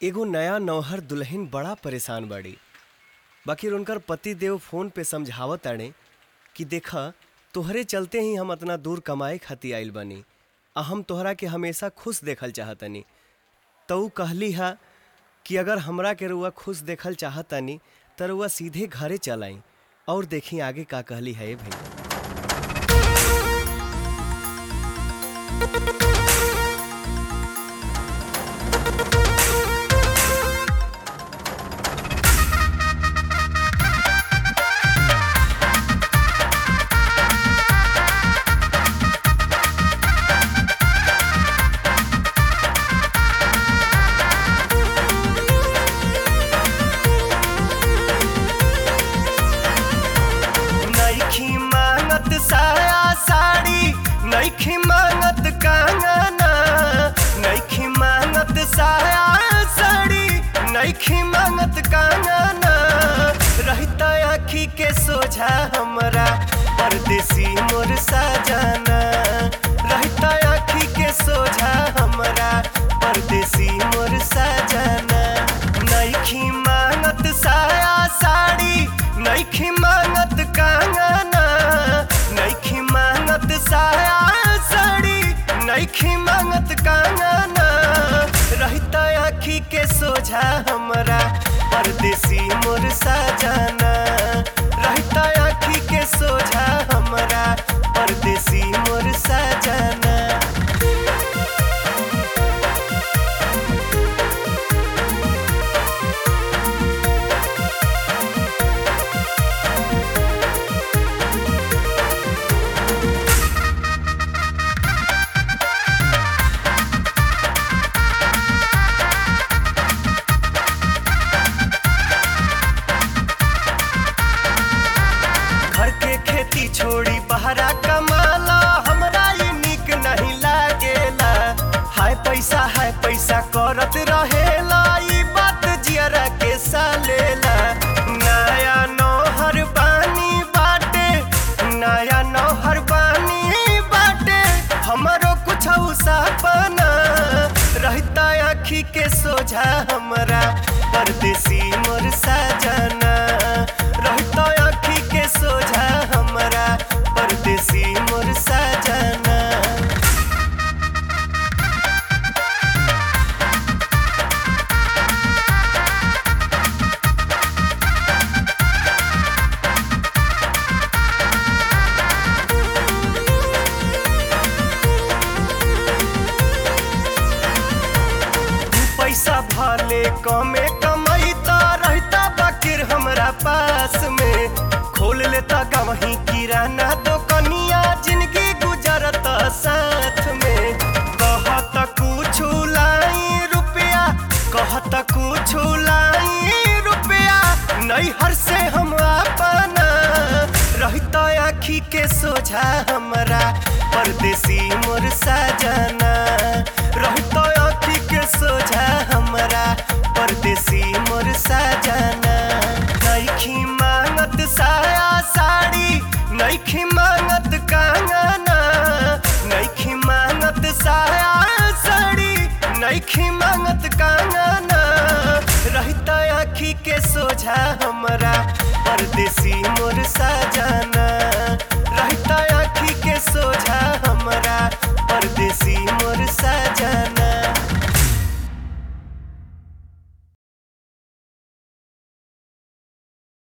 एगो नया नौहर दुल्हन बड़ा परेशान बाड़ी बाकी उनकर पति देव फोन पे समझावत ताड़े कि देखा तोहरे चलते ही हम अतना दूर कमाए खातिर आइल बानी आ हम तोहरा के हमेशा खुश देखल चाहतनी तो ऊ कहली हा कि अगर हमरा के रुआ खुश देखल चाहतनी त रुआ सीधे घरे चल आई और देखी आगे का कहली है भाई नईखी मांगत साया साड़ी नईखी मांगत कंगना नईखी मांगत साया साड़ी नईखी मांगत कंगना रहता आखी के सोझा हमरा परदेसी मोर साजना रहता आखी के सोझा हमरा परदेसी मोर साजना नईखी मांगत साया साड़ी नईखी मांगत कंगना नईखी मांगत साया साड़ी नईखी मांगत कंगना रहता आखी के सोझा हमरा परदेसी मोर साजना रहता आखी के सोझा हमरा परदेसी मोर साजना घर के खेती छोड़ी बहरा कमाला हमरा ये निक नहीं लागेला हाय पैसा हाय पैसा करत रहेला ई बात जियरा के सालेला नया नौहर बानी बाटे नया नौहर बानी बाटे हमरो कुछ सपना रहता आखी के सोझा हमरा परदेसी मोर साजना रहता आखी के सोझा हमरा परदेसी मोर साजना पैसा भले कमे कमैता रहता बाकिर हमरा पास में खोल लेता गवही किराना दोकनिया जिंदगी गुजरत साथ में कहत कुछ लाई रुपया कहत कुछ लाई रुपया नैहर से हम अपना रहता आखी के सोझा हमरा परदेसी मोर साजना रहता आखी के सोझा हमरा परदेसी मोर साजना नईखी मांगत साया साड़ी नईखी मांगत कंगना नईखी मांगत साया साड़ी नईखी मांगत कंगना रहता आखी के सोझा हम